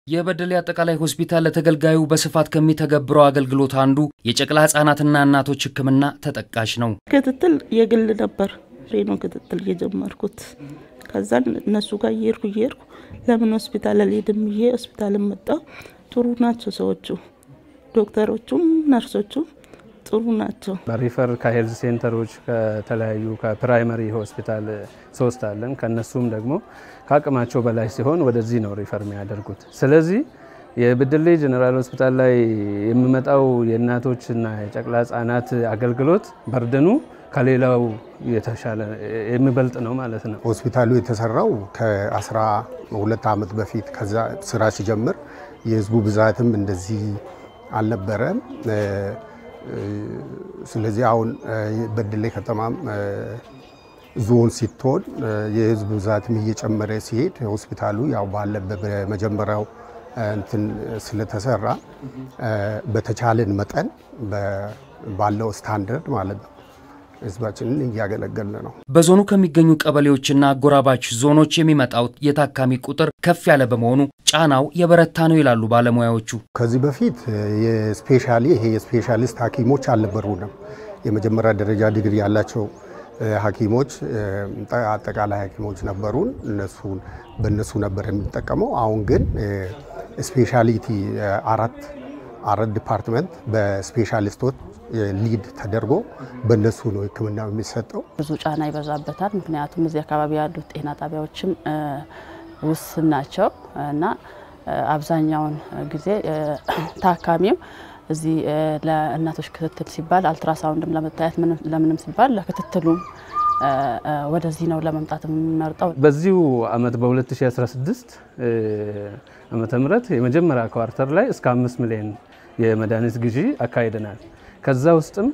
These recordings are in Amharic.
የበደሌ አጠቃላይ ሆስፒታል ለተገልጋዩ በስፋት ከሚተገብረው አገልግሎት አንዱ የጨቅላ ህጻናትና እናቶች ሕክምና ተጠቃሽ ነው። ክትትል የግል ነበር ሬኖ ክትትል የጀመርኩት። ከዛን እነሱ ጋር እየሄድኩ እየሄድኩ ለምን ሆስፒታል አልሄድም ብዬ ሆስፒታል መጣሁ። ጥሩ ናቸው ሰዎቹ፣ ዶክተሮቹም ነርሶቹም ጥሩ ናቸው። በሪፈር ከሄልዝ ሴንተሮች ከተለያዩ ከፕራይመሪ ሆስፒታል ሶስት አለን። ከነሱም ደግሞ ከአቅማቸው በላይ ሲሆን ወደዚህ ነው ሪፈር የሚያደርጉት። ስለዚህ የበደሌ ጀኔራል ሆስፒታል ላይ የሚመጣው የእናቶችና የጨቅላ ህጻናት አገልግሎት በርደኑ ከሌላው የተሻለ የሚበልጥ ነው ማለት ነው። ሆስፒታሉ የተሰራው ከአስራ ሁለት ዓመት በፊት ከዛ ስራ ሲጀምር የህዝቡ ብዛትም እንደዚህ አልነበረም። ስለዚህ አሁን በደሌ ከተማም ዞን ሲትሆን የህዝብ ብዛትም እየጨመረ ሲሄድ ሆስፒታሉ ያው ባለበት በመጀመሪያው እንትን ስለተሰራ በተቻለን መጠን ባለው ስታንዳርድ ማለት ነው ህዝባችንን እያገለገልን ነው። በዞኑ ከሚገኙ ቀበሌዎችና አጎራባች ዞኖች የሚመጣው የታካሚ ቁጥር ከፍ ያለ በመሆኑ ጫናው የበረታ ነው ይላሉ ባለሙያዎቹ። ከዚህ በፊት የስፔሻሊ ይሄ የስፔሻሊስት ሐኪሞች አልነበሩንም። የመጀመሪያ ደረጃ ዲግሪ ያላቸው ሐኪሞች አጠቃላይ ሐኪሞች ነበሩን። እነሱን በእነሱ ነበር የምንጠቀመው። አሁን ግን ስፔሻሊቲ አራት አራት ዲፓርትመንት በስፔሻሊስቶች ሊድ ተደርጎ በእነሱ ነው ህክምና የሚሰጠው። ብዙ ጫና ይበዛበታል። ምክንያቱም እዚህ አካባቢ ያሉት ጤና ጣቢያዎችም ውስን ናቸው እና አብዛኛውን ጊዜ ታካሚው እዚህ ለእናቶች ክትትል ሲባል አልትራሳውንድም ለመታየት ለምንም ሲባል ለክትትሉም ወደዚህ ነው ለመምጣት የምንመርጠው። በዚሁ አመት በ2016 ዓመተ ምህረት የመጀመሪያ ኳርተር ላይ እስከ አምስት ሚሊዮን የመድኃኒት ግዢ አካሂደናል። ከዛ ውስጥም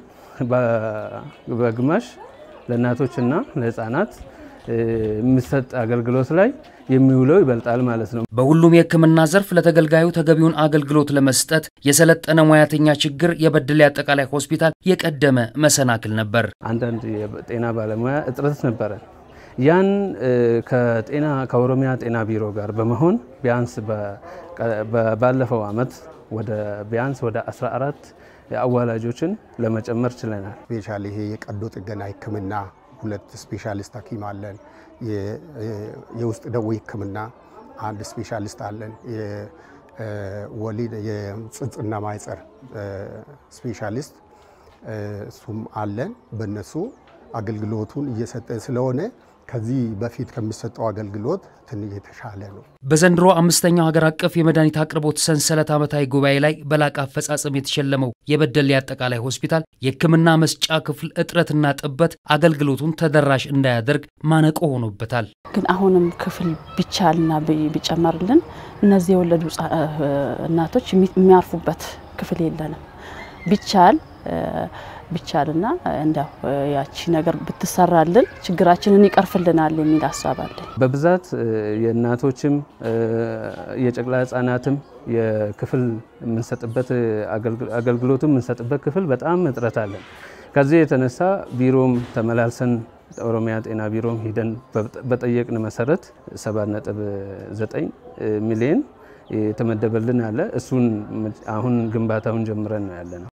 በግማሽ ለእናቶችና ለህፃናት የሚሰጥ አገልግሎት ላይ የሚውለው ይበልጣል ማለት ነው። በሁሉም የህክምና ዘርፍ ለተገልጋዩ ተገቢውን አገልግሎት ለመስጠት የሰለጠነ ሙያተኛ ችግር የበደሌ አጠቃላይ ሆስፒታል የቀደመ መሰናክል ነበር። አንዳንድ የጤና ባለሙያ እጥረት ነበረ። ያን ከጤና ከኦሮሚያ ጤና ቢሮ ጋር በመሆን ቢያንስ ባለፈው አመት ወደ ቢያንስ ወደ 14 አዋላጆችን ለመጨመር ችለናል። ስፔሻሊ ይሄ የቀዶ ጥገና ህክምና ሁለት ስፔሻሊስት ሐኪም አለን። የውስጥ ደዌ ህክምና አንድ ስፔሻሊስት አለን። የወሊድ የጽንስና ማህጸር ስፔሻሊስት እሱም አለን። በእነሱ አገልግሎቱን እየሰጠን ስለሆነ ከዚህ በፊት ከሚሰጠው አገልግሎት ትንሽ የተሻለ ነው። በዘንድሮ አምስተኛው ሀገር አቀፍ የመድኃኒት አቅርቦት ሰንሰለት ዓመታዊ ጉባኤ ላይ በላቀ አፈጻጸም የተሸለመው የበደሌ አጠቃላይ ሆስፒታል የህክምና መስጫ ክፍል እጥረትና ጥበት አገልግሎቱን ተደራሽ እንዳያደርግ ማነቆ ሆኖበታል። ግን አሁንም ክፍል ቢቻልና ቢጨመርልን እነዚህ የወለዱ እናቶች የሚያርፉበት ክፍል የለንም። ቢቻል ቢቻልና እንዲያው ያቺ ነገር ብትሰራልን ችግራችንን ይቀርፍልናል የሚል ሀሳብ አለን። በብዛት የእናቶችም የጨቅላ ህጻናትም የክፍል የምንሰጥበት አገልግሎቱም የምንሰጥበት ክፍል በጣም እጥረት አለን። ከዚህ የተነሳ ቢሮም ተመላልሰን ኦሮሚያ ጤና ቢሮም ሂደን በጠየቅን መሰረት 7.9 ሚሊዮን የተመደበልን አለ። እሱን አሁን ግንባታውን ጀምረን ነው ያለ ነው።